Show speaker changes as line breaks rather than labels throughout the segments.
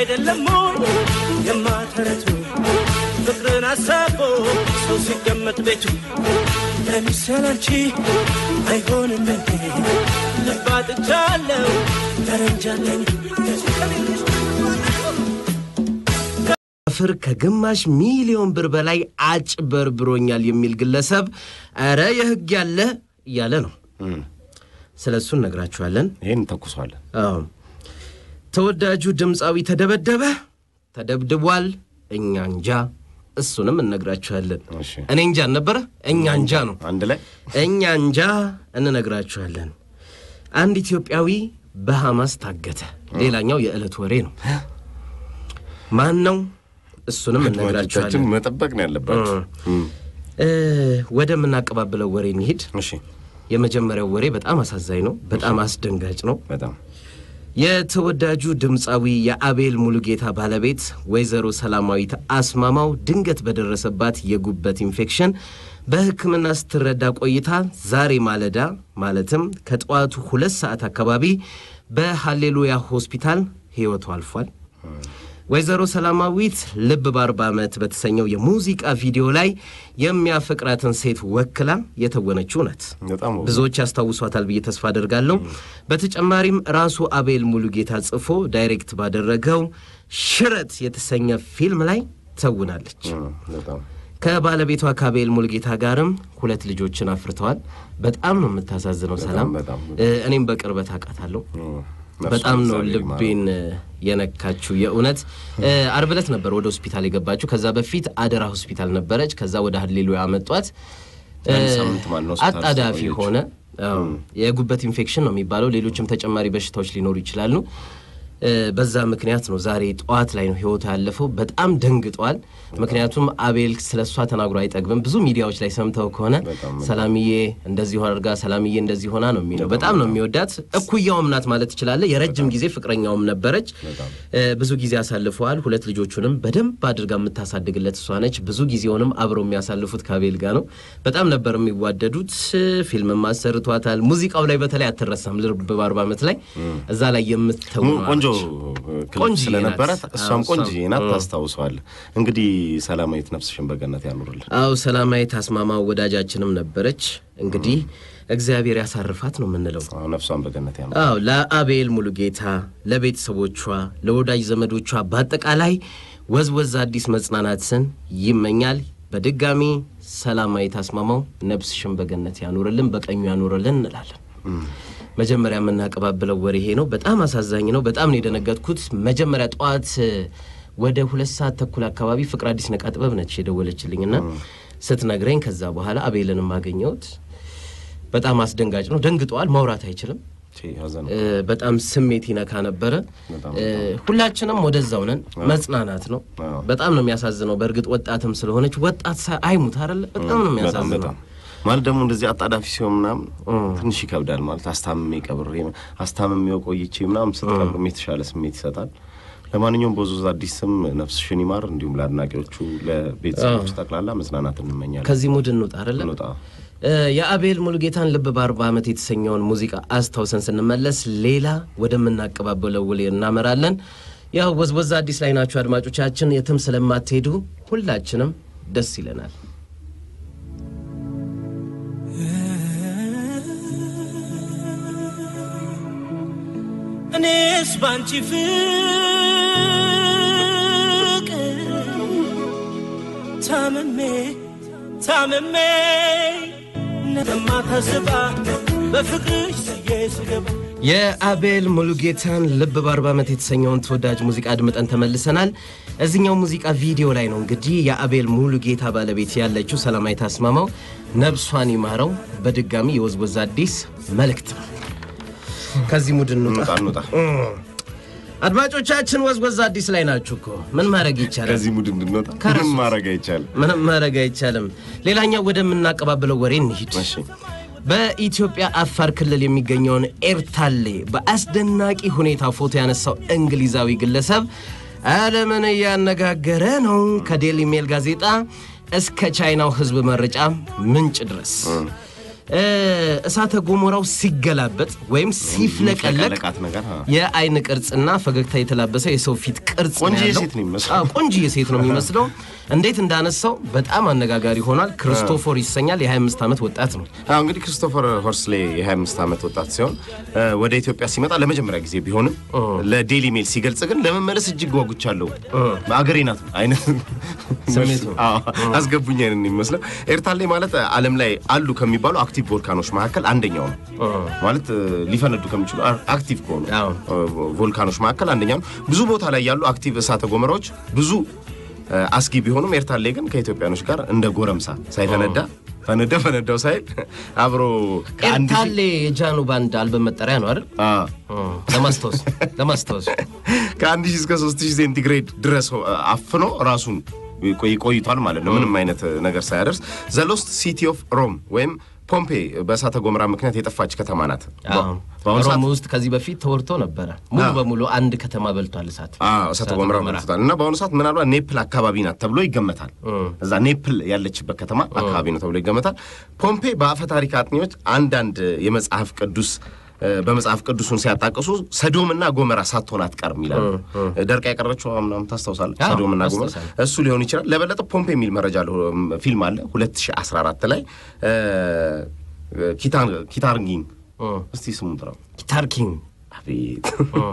አይደለም ሞኝ የማተረቱ ፍቅርን አሳቦ ሰው ሲቀመጥ ቤቱ ለሚሰል አንቺ አይሆንም እንዴ ልብ አጥቻለሁ ተረንጃለኝ
ፍር ከግማሽ ሚሊዮን ብር በላይ አጭበርብሮኛል የሚል ግለሰብ ኧረ የህግ ያለ እያለ ነው። ስለ እሱ እነግራችኋለን።
ይህን እንተኩሷለን።
አዎ ተወዳጁ ድምፃዊ ተደበደበ፣ ተደብድቧል፣ እኛ እንጃ። እሱንም እነግራችኋለን።
እሺ።
እኔ እንጃ ነበረ፣ እኛ እንጃ ነው።
አንድ ላይ
እኛ እንጃ እንነግራችኋለን። አንድ ኢትዮጵያዊ በሐማስ ታገተ። ሌላኛው የዕለት ወሬ ነው። ማን ነው? እሱንም
አድማጮቻችን
እነግራችኋለን።
መጠበቅ ነው ያለባቸው። እም፣
እ ወደምናቀባብለው ወሬ እንሂድ።
እሺ
የመጀመሪያው ወሬ በጣም አሳዛኝ ነው፣ በጣም አስደንጋጭ ነው።
በጣም
የተወዳጁ ድምፃዊ የአቤል ሙሉጌታ ባለቤት ወይዘሮ ሰላማዊት አስማማው ድንገት በደረሰባት የጉበት ኢንፌክሽን በሕክምና ስትረዳ ቆይታ ዛሬ ማለዳ ማለትም ከጠዋቱ ሁለት ሰዓት አካባቢ በሃሌሉያ ሆስፒታል ሕይወቱ አልፏል። ወይዘሮ ሰላማዊት ልብ በአርባ ዓመት በተሰኘው የሙዚቃ ቪዲዮ ላይ የሚያፈቅራትን ሴት ወክላ የተወነችው ናት።
በጣም ውብ።
ብዙዎች ያስታውሷታል ብዬ ተስፋ አደርጋለሁ። በተጨማሪም ራሱ አቤል ሙሉጌታ ጽፎ ዳይሬክት ባደረገው ሽረት የተሰኘ ፊልም ላይ ተውናለች።
እም፣ በጣም
ከባለቤቷ ከአቤል ሙሉጌታ ጋርም ሁለት ልጆችን አፍርተዋል። በጣም ነው የምታሳዝነው ሰላም።
በጣም።
እ፣ እኔም በቅርበት አውቃታለሁ።
እም፣
በጣም ነው
እግዚአብሔር ይማረው።
ልቤን እ፣ የነካችው የእውነት እ፣ አርብ ዕለት ነበር ወደ ሆስፒታል የገባችው። ከዛ በፊት አደራ ሆስፒታል ነበረች። ከዛ ወደ ሀሌሉያ አመጧት። እ፣
አንድ ሳምንት ማለት ነው ሆስፒታል
አጣዳፊ
ስለቆየች።
ሆነ። አዎ፣ የጉበት ኢንፌክሽን ነው የሚባለው። ሌሎችም ተጨማሪ በሽታዎች ሊኖሩ ይችላሉ። እ፣ በዛ ምክንያት ነው ዛሬ ጠዋት ላይ ነው ህይወቱ ያለፈው። በጣም ደንግጧል። ምክንያቱም አቤል ስለ እሷ ተናግሮ አይጠግብም። ብዙ ሚዲያዎች ላይ ሰምተው ከሆነ
በጣም
ሰላምዬ እንደዚህ አድርጋ ሰላምዬ እንደዚህ ሆና ነው የሚለው። በጣም ነው የሚወዳት። እኩያውም ናት ማለት ትችላለህ። የረጅም ጊዜ ፍቅረኛውም ነበረች። እ፣ ብዙ ጊዜ አሳልፈዋል። ሁለት ልጆቹንም በደንብ አድርጋ የምታሳድግለት እሷ ነች። ብዙ ጊዜውንም አብረው የሚያሳልፉት ከአቤል ጋር ነው። በጣም ነበር የሚዋደዱት። ፊልምም አሰርቷታል። ሙዚቃው ላይ በተለይ አትረሳም። ልብ በአርባ ዓመት ላይ እዛ ላይ የምትተው
ሙ- ቆንጆ ክሊፕ
ቆንጆዬ
ስለነበራት
ናት።
እሷም
አዎ፣
ቆንጆዬ
እሷም።
ናት። ታስታውሰዋል። እንግዲህ ሰላማዊት ነፍስሽን በገነት ያኑርልን።
አው ሰላማዊት አስማማው ወዳጃችንም ነበረች። እንግዲህ እግዚአብሔር ያሳርፋት ነው የምንለው።
አዎ፣ ነፍሷን በገነት ያኑር።
አዎ ለአቤል ሙሉጌታ፣ ለቤተሰቦቿ፣ ለወዳጅ ዘመዶቿ በአጠቃላይ ወዝወዝ አዲስ መጽናናትን ይመኛል። በድጋሚ ሰላማዊት አስማማው ነፍስሽን በገነት ያኑርልን፣ በቀኙ ያኑርልን እንላለን። መጀመሪያ የምናቀባብለው ወሬ ይሄ ነው። በጣም አሳዛኝ ነው። በጣም ነው የደነገጥኩት። መጀመሪያ ጠዋት እ፣ ወደ ሁለት ሰዓት ተኩል አካባቢ ፍቅር አዲስ ነቃ ጥበብ ነች የደወለችልኝና ስትነግረኝ ከዛ በኋላ አቤልንም አገኘሁት። በጣም አስደንጋጭ ነው። ደንግጠዋል። ማውራት አይችልም።
ቺ፣ ሀዘን
እ፣ በጣም ስሜት ይነካ ነበረ።
በጣም
እ፣ ሁላችንም ወደዛው ነን። መጽናናት ነው።
አዎ።
በጣም ነው የሚያሳዝነው። በእርግጥ ወጣትም ስለሆነች ወጣት ሳ- አይሙት አይደለ? በጣም ነው
በጣም
የሚያሳዝነው።
በጣም ማለት ደግሞ እንደዚህ አጣዳፊ ሲሆን ምናምን ትንሽ ይከብዳል። ማለት አስታምሜ ቀብሬ አስታምሜው ቆይቼ ምናምን ስትቀብርም የተሻለ ስሜት ይሰጣል። ለማንኛውም በዙዝ አዲስ ስም ነፍስሽን ይማር፣ እንዲሁም ለአድናቂዎቹ ለቤተሰቦች ጠቅላላ መጽናናት እንመኛለን።
ከዚህ ሙድ እንውጣ አይደለ?
እንውጣ።
እ፣ የአቤል ሙሉጌታን ልብ በአርባ ዓመት የተሰኘውን ሙዚቃ አስታውሰን ስንመለስ ሌላ ወደምናቀባበለው ውሌ እናመራለን። ያው ወዝወዝ አዲስ ላይ ናችሁ አድማጮቻችን፣ የትም ስለማትሄዱ ሁላችንም ደስ ይለናል።
እኔስ ባንቺ ፍቅር ታምሜ ታምሜ ነማታስባ በፍቅርሽ ስዬ ስገባ
የአቤል ሙሉጌታን ልብ በአርባ ዓመት የተሰኘውን ተወዳጅ ሙዚቃ አድምጠን ተመልሰናል። እዚኛው ሙዚቃ ቪዲዮ ላይ ነው እንግዲህ የአቤል ሙሉጌታ ባለቤት ያለችው ሰላማዊት አስማማው ነብሷን ይማረው። በድጋሚ የወዝወዝ አዲስ መልእክት ነው። ከዚህ ሙድ እንውጣ።
እንውጣ እንውጣ።
አድማጮቻችን ወዝወዝ አዲስ ላይ ናችሁ እኮ ምን ማድረግ ይቻላል?
ከዚህ ሙድ እንድንወጣ ምንም ማድረግ አይቻልም።
ምንም ማድረግ አይቻልም። ሌላኛው ወደምናቀባብለው ወሬ እንሂድ።
እሺ
በኢትዮጵያ አፋር ክልል የሚገኘውን ኤርታሌ በአስደናቂ ሁኔታ ፎቶ ያነሳው እንግሊዛዊ ግለሰብ ዓለምን እያነጋገረ ነው። ከዴሊ ሜል ጋዜጣ እስከ ቻይናው ሕዝብ መረጫ ምንጭ ድረስ እ፣ እሳተ ገሞራው ሲገላበጥ ወይም ሲፍለቀለቅ
የሚፍለቀለቃት ነገር አ።
የአይን ቅርጽና ፈገግታ የተላበሰ የሰው ፊት ቅርጽ ነው
ቆንጆዬ
ያለው።
ሴት ነው የሚመስለው።
አዎ፣ ቆንጆዬ ሴት ነው የሚመስለው። እንዴት እንዳነሳው በጣም አነጋጋሪ ሆኗል። ክርስቶፎር ይሰኛል። የ25 ዓመት ወጣት ነው።
አዎ እንግዲህ ክሪስቶፈር ሆርስሌ የ25 ዓመት ወጣት ሲሆን እ፣ ወደ ኢትዮጵያ ሲመጣ ለመጀመሪያ ጊዜ ቢሆንም ለዴሊ ሜል ሲገልጽ ግን ለመመለስ እጅግ ጓጉቻለሁ አገሬ ናት አይነት
ስሜቱ።
አዎ፣ አስገቡኝ አይነት ነው የሚመስለው። ኤርታሌ ማለት ዓለም ላይ አሉ ከሚባሉ አክቲቭ ቮልካኖች መካከል አንደኛው ነው። ማለት እ፣ ሊፈነዱ ከሚችሉ አ- አክቲቭ ከሆኑ
አዎ።
እ፣ ቮልካኖች መካከል አንደኛው ነው። ብዙ ቦታ ላይ ያሉ አክቲቭ እሳተ ገሞራዎች ብዙ እ፣ አስጊ ቢሆኑም ኤርታሌ ግን ከኢትዮጵያኖች ጋር እንደ ጎረምሳ ሳይፈነዳ ፈነዳ ፈነዳው ሳይል አብሮ ከአንድ ሺህ-
ኤርታሌ የጃኖ ባንድ አልበም መጠሪያ ነው አይደል?
አ፣
ለማስታወስ ለማስታወስ
ከአንድ ሺህ እስከ ሶስት ሺህ ሴንቲግሬድ ድረስ ሆ- አፍኖ ራሱን ቆይ- ቆይቷል ማለት ነው። ምንም አይነት ነገር ሳያደርስ ዘ ሎስት ሲቲ ኦፍ ሮም ወይም ፖምፔ በእሳተ ገሞራ ምክንያት የጠፋች ከተማ ናት።
አዎ።
በአሁኑ ሰዓት
ሮም ውስጥ ከዚህ በፊት ተወርቶ ነበረ። ሙሉ በሙሉ አንድ ከተማ በልቷል እሳት።
አዎ እሳተ ገሞራ መልሶታል እና በአሁኑ ሰዓት ምናልባት ኔፕል አካባቢ ናት ተብሎ ይገመታል። እዛ ኔፕል ያለችበት ከተማ አካባቢ ነው ተብሎ ይገመታል። ፖምፔ በአፈ ታሪክ አጥኚዎች አንዳንድ የመጽሐፍ ቅዱስ እ፣ በመጽሐፍ ቅዱሱን ሲያጣቅሱ ሰዶምና ጎመራ ሳትሆን አትቀርም ይላሉ። ደርቃ የቀረችው ምናምን ታስታውሳለህ?
አዎ፣
ሰዶምና ጎመራ
አስታውሳለሁ።
እሱ ሊሆን ይችላል። ለበለጠ ፖምፔ የሚል መረጃ አለ፣ ፊልም አለ 2014 ላይ እ፣ ኪታር ኪታርጊን እስቲ ስሙን ጥራው።
ጊታር ኪንግ
አቤት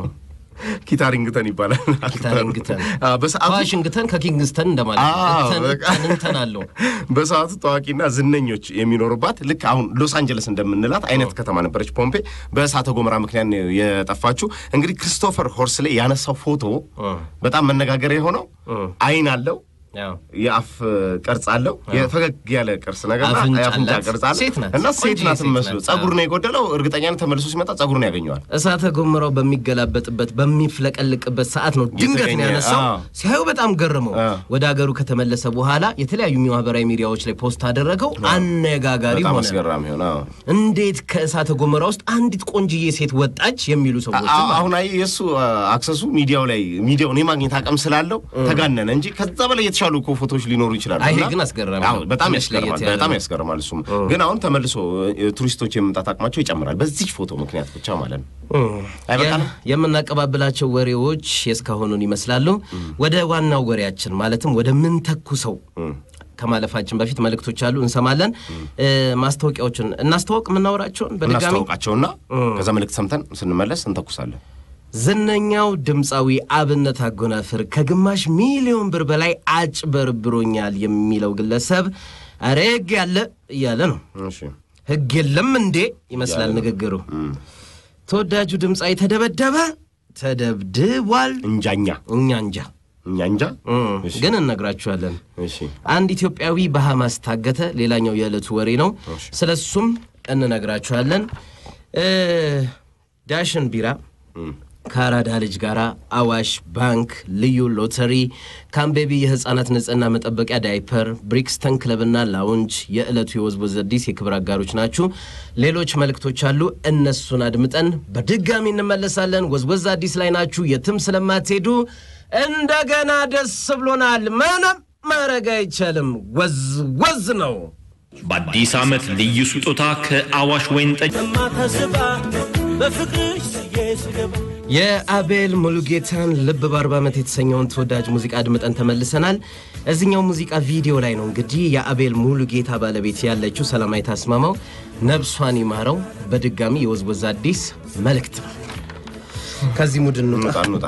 ኪታሪንግተን ይባላል።
ኪታሪንግተን
አዎ፣ በሰዓቱ
ዋሽንግተን ከኪንግስተን እንደማለት ነው።
አዎ፣
እንተን-
በቃ።
እንተን እንተን አለው።
በሰዓቱ ታዋቂና ዝነኞች የሚኖሩባት ልክ አሁን ሎስ አንጀለስ እንደምንላት አይነት ከተማ ነበረች ፖምፔ። በእሳተ ገሞራ ምክንያት ነው የጠፋችው። እንግዲህ ክሪስቶፈር ሆርስሌ ያነሳው ፎቶ በጣም መነጋገሪያ የሆነው አይን አለው
ያው
የአፍ ቅርጽ አለው የፈገግ ያለ ቅርጽ ነገር እና
አፍንጫ
የአፍንጫ
አላት።
ቅርጽ አለ
ሴት ናት።
እና ሴት
ቆንጆ
ናት
ሴት
መስሎ
ናት።
ጸጉር ነው የጎደለው። እርግጠኛ ነኝ ተመልሶ ሲመጣ ጸጉሩን ያገኘዋል።
እሳተ ገሞራው በሚገላበጥበት በሚፍለቀልቅበት ሰዓት ነው ድንገት ነው
የተገኘ፣
ያነሳው።
አዎ።
ሲያዩ በጣም ገረመው።
አዎ።
ወደ ሀገሩ ከተመለሰ በኋላ የተለያዩ ማህበራዊ ሚዲያዎች ላይ ፖስት አደረገው። አነጋጋሪ
በጣም
ሆነ።
አስገራሚ ሆነ። አዎ።
እንዴት ከእሳተ ገሞራ ውስጥ አንዲት ቆንጅዬ ሴት ወጣች የሚሉ ሰዎች
አዎ፣ አሁን አይ የእሱ አክሰሱ ሚዲያው ላይ ሚዲያውን የማግኘት አቅም ስላለው ተጋነነ እንጂ ከዛ በላይ የተሻሉ እኮ ፎቶዎች ሊኖሩ ይችላሉ።
አይ፣ ይሄ
እና-
ግን አስገራሚ
አዎ፣
ነው።
በጣም
ትንሽ
ያስገርማል።
ለየት ያለ
በጣም
ነው።
ያስገርማል። እሱም ግን አሁን ተመልሶ እ፣ ቱሪስቶች የመምጣት አቅማቸው ይጨምራል በዚህ ፎቶ ምክንያት ብቻ ማለት ነው። አይበቃም?
የ- የምናቀባብላቸው ወሬዎች የእስካሁኑን ይመስላሉ። ወደ ዋናው ወሬያችን ማለትም ወደ ምን ተኩሰው ከማለፋችን በፊት መልእክቶች አሉ፣ እንሰማለን። እ፣ ማስታወቂያዎችን እናስተዋውቅ። የምናወራቸውን በድጋሚ
እናስታውቃቸውና ከዛ መልእክት ሰምተን ስንመለስ እንተኩሳለን።
ዝነኛው ድምፃዊ አብነት አጎናፍር ከግማሽ ሚሊዮን ብር በላይ አጭበርብሮኛል የሚለው ግለሰብ ኧረ ሕግ ያለ እያለ ነው።
እሺ
ሕግ የለም እንዴ ይመስላል ንግግሩ። ተወዳጁ ድምፃዊ ተደበደበ፣ ተደብድቧል።
እንጃኛ
እኛ እንጃ
እኛ እንጃ። እሺ
ግን እነግራችኋለን።
እሺ
አንድ ኢትዮጵያዊ በሐማስ ታገተ። ሌላኛው የዕለቱ ወሬ ነው። ስለ እሱም እንነግራችኋለን። እ ዳሽን ቢራ ከአራዳ ልጅ ጋር አዋሽ ባንክ፣ ልዩ ሎተሪ፣ ካምቤቢ የህፃናት ንጽህና መጠበቂያ ዳይፐር፣ ብሪክስተን ክለብና ላውንጅ የዕለቱ የወዝወዝ አዲስ የክብር አጋሮች ናችሁ። ሌሎች መልእክቶች አሉ። እነሱን አድምጠን በድጋሚ እንመለሳለን። ወዝወዝ አዲስ ላይ ናችሁ። የትም ስለማትሄዱ እንደገና ደስ ብሎናል። ምንም ማድረግ አይቻልም። ወዝ ወዝ ነው።
በአዲስ ዓመት ልዩ ስጦታ ከአዋሽ ወይን ጠጅ
የማታስባ በፍቅርሽ ስዬ ስገባ
የአቤል ሙሉጌታን ልብ በአርባ ዓመት የተሰኘውን ተወዳጅ ሙዚቃ አድምጠን ተመልሰናል። እዚኛው ሙዚቃ ቪዲዮ ላይ ነው እንግዲህ የአቤል ሙሉጌታ ባለቤት ያለችው ሰላማዊት አስማማው ነብሷን ይማረው። በድጋሚ የወዝወዝ አዲስ መልእክት ነው። ከዚህ ሙድ እንውጣ።
እንውጣ እንውጣ።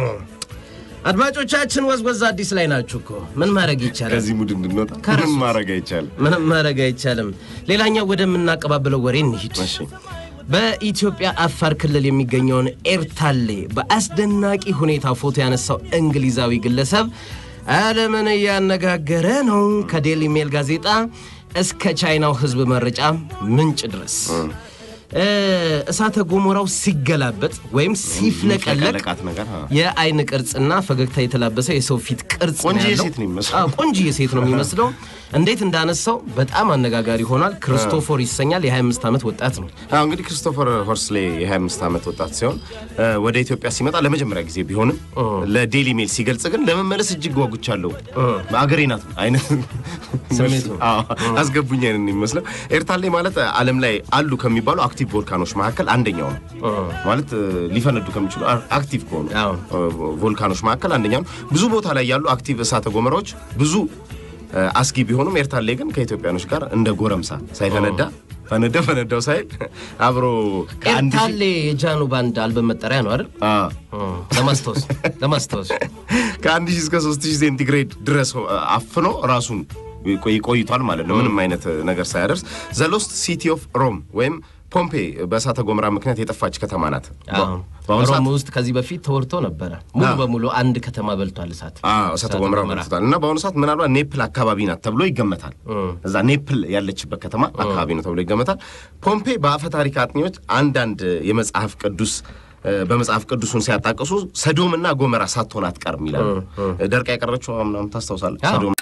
አድማጮቻችን ወዝወዝ አዲስ ላይ ናችሁ እኮ ምን ማድረግ ይቻላል?
ከዚህ ሙድ እንድንወጣ ምንም ማድረግ አይቻልም።
ምንም ማድረግ አይቻልም። ሌላኛው ወደምናቀባብለው ወሬ እንሂድ።
እሺ
በኢትዮጵያ አፋር ክልል የሚገኘውን ኤርታሌ በአስደናቂ ሁኔታ ፎቶ ያነሳው እንግሊዛዊ ግለሰብ ዓለምን እያነጋገረ ነው። ከዴሊ ሜል ጋዜጣ እስከ ቻይናው ሕዝብ መረጫ ምንጭ ድረስ እ፣ እሳተ ገሞራው ሲገላበጥ ወይም ሲፍለቀለቅ
የሚፍለቀለቃት ነገር አ።
የአይን ቅርጽና ፈገግታ የተላበሰ የሰው ፊት ቅርጽ ነው
ቆንጆዬ
ያለው።
ሴት ነው የሚመስለው።
አዎ፣ ቆንጆዬ ሴት ነው የሚመስለው። እንዴት እንዳነሳው በጣም አነጋጋሪ ሆኗል። ክርስቶፎር ይሰኛል። የ25 ዓመት ወጣት ነው።
አዎ እንግዲህ ክሪስቶፈር ሆርስሌ የ25 ዓመት ወጣት ሲሆን እ፣ ወደ ኢትዮጵያ ሲመጣ ለመጀመሪያ ጊዜ ቢሆንም ለዴሊ ሜል ሲገልጽ ግን ለመመለስ እጅግ ጓጉቻለሁ አገሬ ናት አይነት
ስሜቱ።
አዎ፣ አስገቡኝ አይነት ነው የሚመስለው። ኤርታሌ ማለት ዓለም ላይ አሉ ከሚባሉ አክቲቭ ቮልካኖች መካከል አንደኛው ነው። ማለት እ፣ ሊፈነዱ ከሚችሉ አ- አክቲቭ ከሆኑ
አዎ።
እ፣ ቮልካኖች መካከል አንደኛው ነው። ብዙ ቦታ ላይ ያሉ አክቲቭ እሳተ ገሞራዎች ብዙ እ፣ አስጊ ቢሆኑም ኤርታሌ ግን ከኢትዮጵያኖች ጋር እንደ ጎረምሳ ሳይፈነዳ ፈነዳ ፈነዳው ሳይል አብሮ ከአንድ ሺህ-
ኤርታሌ የጃኖ ባንድ አልበም መጠሪያ ነው አይደል?
አ፣
ለማስታወስ ለማስታወስ
ከአንድ ሺህ እስከ ሶስት ሺህ ሴንቲግሬድ ድረስ አፍኖ ራሱን ቆይ- ቆይቷል ማለት ነው። ምንም አይነት ነገር ሳያደርስ ዘ ሎስት ሲቲ ኦፍ ሮም ወይም ፖምፔ በእሳተ ገሞራ ምክንያት የጠፋች ከተማ ናት።
አዎ።
በአሁኑ ሰዓት
ሮም ውስጥ ከዚህ በፊት ተወርቶ ነበረ። ሙሉ
አዎ።
በሙሉ አንድ ከተማ በልቷል እሳት።
አዎ እሳተ ገሞራ መልክቷል እና በአሁኑ ሰዓት ምናልባት ኔፕል አካባቢ ናት ተብሎ ይገመታል። እዛ ኔፕል ያለችበት ከተማ አካባቢ ነው ተብሎ ይገመታል። ፖምፔ በአፈ ታሪክ አጥኚዎች አንዳንድ የመጽሐፍ ቅዱስ እ፣ በመጽሐፍ ቅዱሱን ሲያጣቅሱ ሰዶምና ጎመራ ሳትሆን አትቀርም ይላሉ። ደርቃ የቀረችው ምናምን ታስታውሳለህ?
አዎ።
ሰዶም